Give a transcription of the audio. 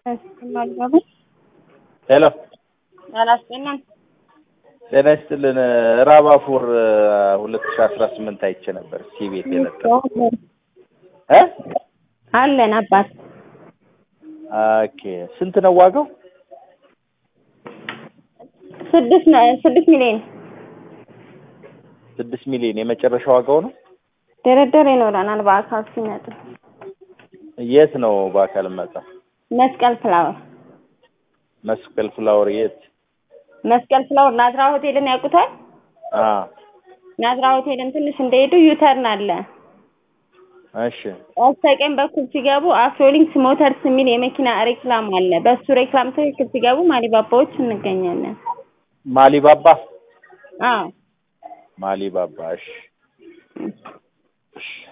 ሄሎ አላስጠናም። ጤና ይስጥልን። ራባፎር ሁለት ሺ አስራ ስምንት አይቼ ነበር ሲ ቤት የለጠፈ እ አለን አባት ኦኬ ስንት ነው ዋጋው? ስድስት ነ- ስድስት ሚሊዮን ስድስት ሚሊዮን የመጨረሻ ዋጋው ነው። ድርድር ይኖረናል በአካል ሲመጡ። የት ነው በአካል መጣ? መስቀል ፍላወር መስቀል ፍላወር የት? መስቀል ፍላወር ናዝራ ሆቴልን ያውቁታል? አ ናዝራ ሆቴልን ትንሽ እንደሄዱ ዩተርን አለ። እሺ በስተቀኝ በኩል ሲገቡ አፍሮሊንክስ ሞተርስ የሚል የመኪና ሬክላም አለ። በሱ ሬክላም ትክክል ሲገቡ ማሊባባዎች እንገኛለን። ማሊባባ አዎ ማሊባባ እሺ እሺ